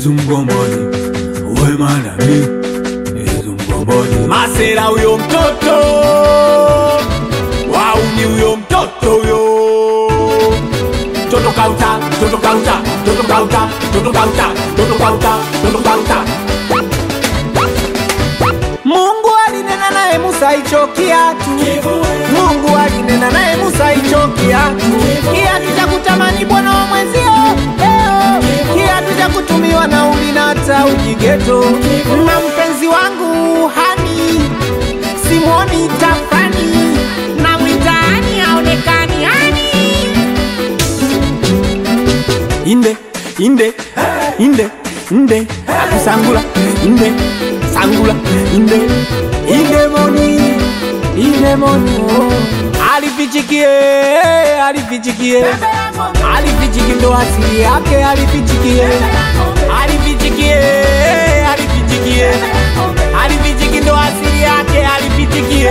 Yesu mgomboni, wema nami Yesu mgomboni. Masera huyo mtoto wauni huyo mtoto huyo Toto kauta, toto kauta, toto kauta, toto kauta, toto kauta, toto kauta. Mungu alinena naye Musa hicho kiatu. Mungu alinena naye Musa hicho kiatu. Kiatu cha kutamani bwana wa mwenzio leo. Kiatu cha kutumiwa na uli na hata ujigeto. Na mpenzi wangu hani simwoni tafani na mwitaani aonekani hani inde inde inde inde akusangula inde sangula inde inde moni inde moni oh. alifichikie alifichikie alifichiki ndo asili yake alifichikie alifichikie alifichikie alifichiki ndo asili yake alifichikie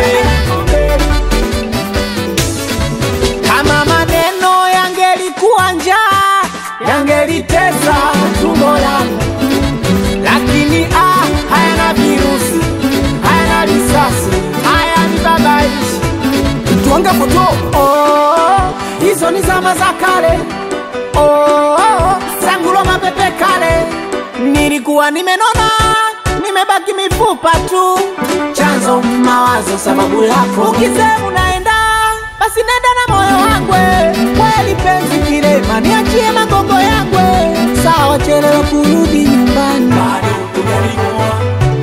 kama maneno yangelikuwa njaa yangelitesa tumbo langu, lakini ah, hayana virusi, hayana risasi, hayani babaishi. Tuange foto oh, hizo ni zama za kale oh, sangulo mapepe kale, nilikuwa nimenona nimebaki mifupa tu, chanzo mawazo, sababu yako ukisema unaenda basi nenda na moyo wangwe, kweli penzi kilema, niachie magongo yangwe, sawa chelewa kurudi nyumbani, Bado hujanioa,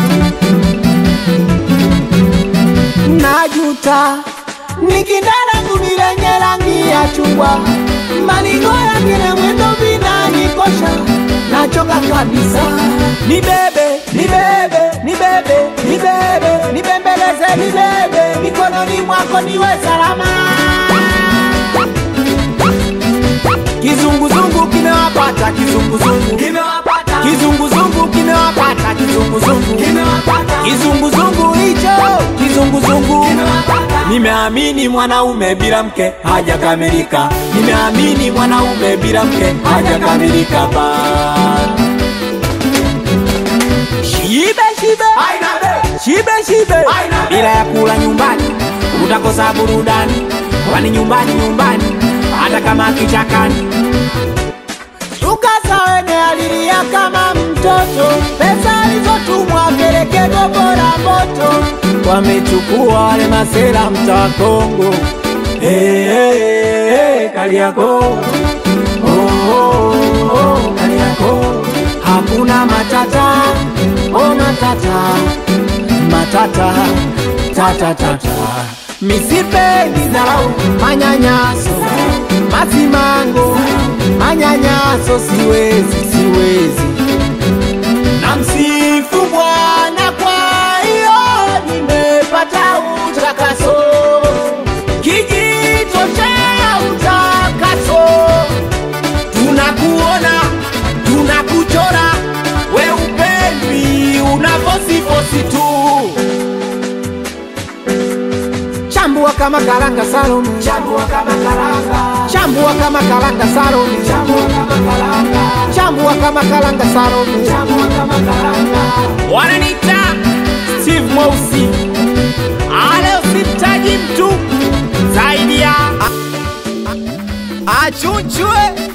najuta nikindalangu ni lenye rangi ya chungwa, malingo yake na mwendo vinanikosha, nachoka kabisa. Nibebe, nibebe, nibebe, nibebe, nibembeleze, nibebe, mikononi mwako niwe salama. Kizunguzungu kimewapata kizunguzungu, nimewapata, kizunguzungu kimewapata kizunguzungu, nimewapata, kizunguzungu hicho kizunguzungu nimewapata. Nimeamini mwanaume bila mke hajakamilika, nimeamini mwanaume bila mke hajakamilika ba shibe shibe Aina be, shibe shibe, Aina. bila ya kula nyumbani utakosa burudani, kwani nyumbani nyumbani, hata kama kichakani Tukasa wene alilia kama mtoto, pesa alizotumwa peleke gobora moto, wamechukua wale masela mtaa Kongo. Hey, hey, hey, Kariako oh, oh, oh, Kariako hakuna matata oh, matata matata tata tata misipendi dharau manyanyaso masimango manyanyaso siwezi siwezi na msifu Bwana kwa hiyo nimepata utakaso kijito cha utakaso tunakuona tunakuchora we upendwi unavosifosi tu chambua kama karanga Salome, chambua kama karanga, chambua kama karanga Salome, chambua kama karanga, chambua kama karanga Salome. chambua kama karanga. Wananiita Steve Mweusi, ale usimtaji mtu zaidi ya achunchwe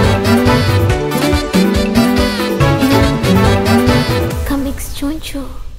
Comics Choncho.